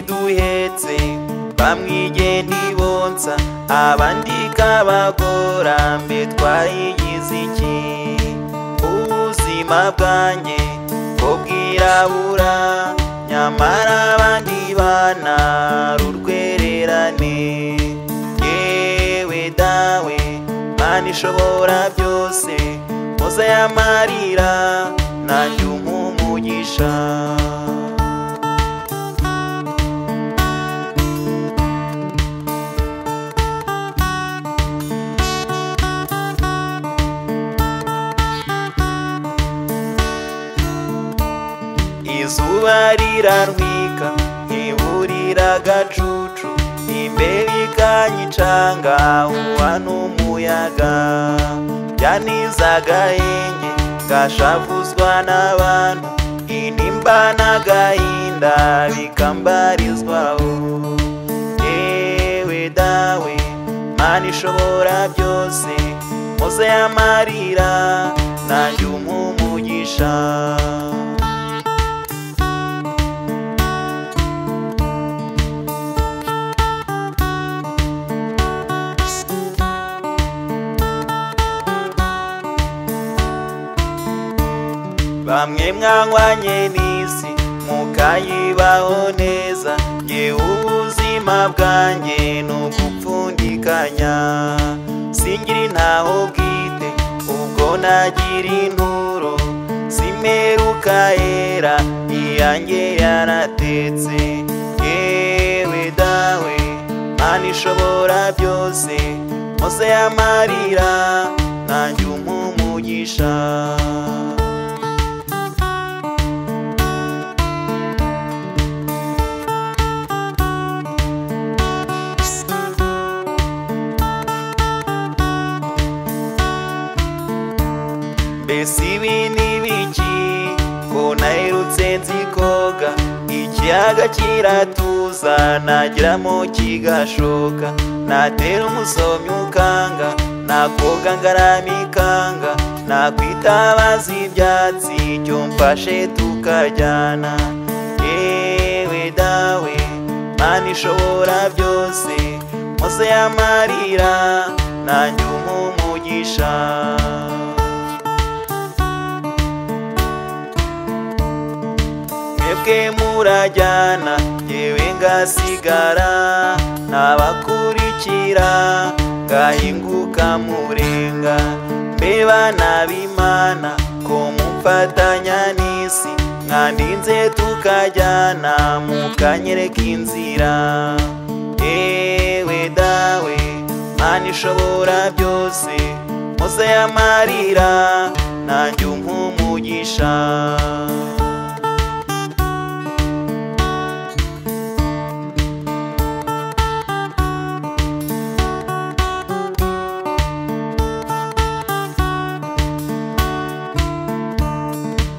duhetse bamwigeni bonsa abandi kabagora mbe twayigize iki ubuzima bwanjye bwo bwirabura nyamara abandi bana urwererane yewe dawe mana ishobora byose muze yamarira nanjye umumugisha izuba rirarwika ntiburira agacucu imbere ikanyicanga uwa n'umuyaga byanizagahenge ngashavuzwa n'abantu inimba n'agahinda bikambarizwaho yewe dawe mana ishobora byose muze yamarira nanjye umumugisha bamwe mwanywanye n'isi mukayibaho neza nge ubuzima bwanjye ni ugupfundikanya singira intaho bwite ubwo nagira inturo zimeruka yera iyanjye yaratetse yewe dawe mana ishobora byose mose yamarira nanjye umumugisha mbese ibi ni biki ko nahirutse nzikoga ikiyaga kiratuza nageramo kigashoka natera umusomyi ukanga nakoga ngaramikanga nakwitabaza ibyatsi icyo mfashe tukajyana yewe dawe mana ishobora byose mose yamarira nanjye umumugisha mwebwe murajyana yewe ngasigara nabakurikira ngahinguka murenga mbeba nabimana ko mumfatanya n'isi mwandinze tukajyana mukanyereka inzira ewe dawe mana ishobora byose mose yamarira nanjye umumugisha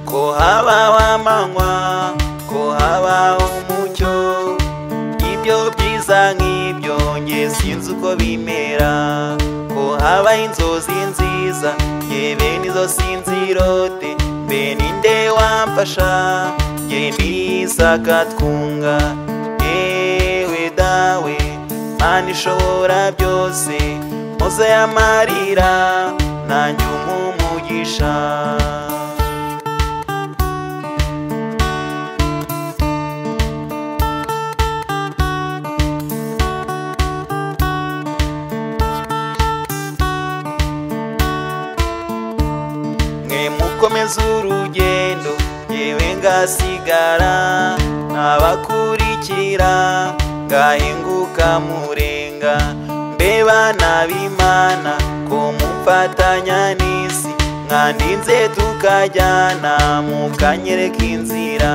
ko habaho amanywa ko habaho umucyo ibyo byiza nk'ibyo nge sinzi uko bimera ko habaho inzozi nziza yewe nizo sinzirote mbe ninde wamfasha nge ndisakatwunga yewe dawe mana ishobora byose muze yamarira nanjye umumugisha mwe mukomeza urugendo yewe ngasigara nabakurikira ngahinguka murenga mbeba nabimana ko mumfatanya n'isi mwandinze tukajyana mukanyereka inzira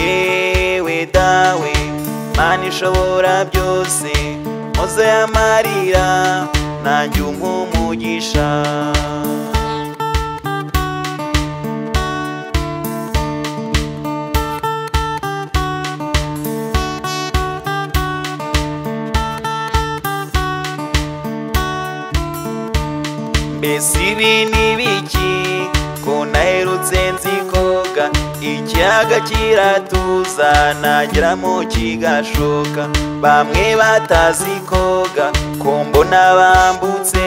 yewe dawe mana ishobora byose muze yamarira nanjye umumugisha mbese ibi ni biki ko naherutse nzikoga ikiyaga kiratuza nageramo kigashoka bamwe batazi koga ko mbona bambutse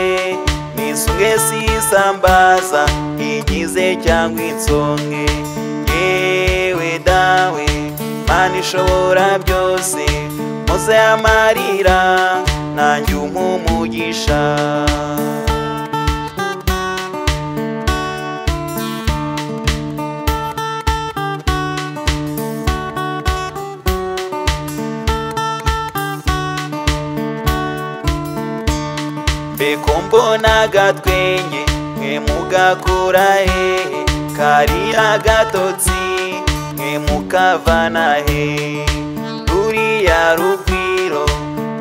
nisumwe sisambaza inkize cyangwa insonge yewe dawe mana ishobora byose muze amarira nanjye umugisha mbeko mbona agatwenge mwe mugakura hehe kariya gatotsi mwe mukavana hehe ruriya rugwiro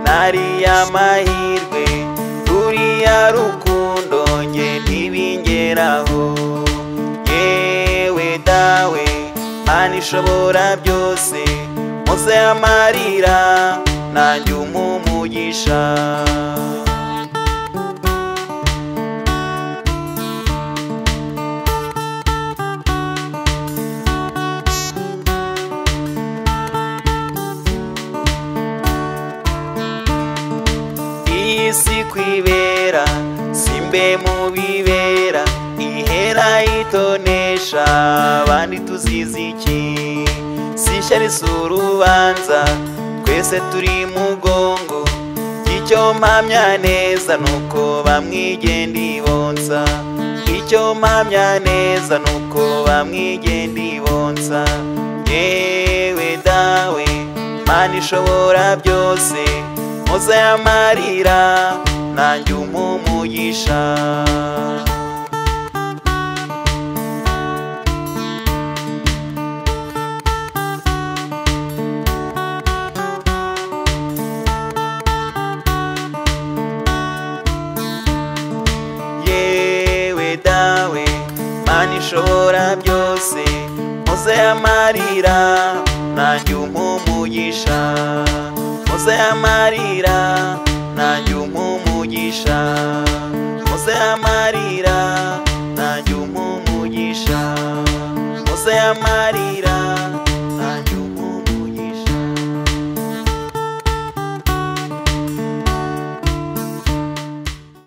nariya mahirwe ruriya rukundo nge ntibingeraho yewe dawe mana ishobora byose muze amarira nanjye umumugisha iyi si kwibera simbe mu bibera ihera itonesha abandi tuzizi iki sishya risura urubanza twese turi mu gongo icyo mpamya neza nuko bamwigenda ibonsa icyo mpamya neza nuko bamwigenda ibonsa yewe dawe mana ishobora byose muze amarira nanjye umumugisha yewe dawe mana ishobora byose muze amarira nanjye umumugisha muze amarira nanjye umumugisha muze amarira nanjye umumugisha muze amarira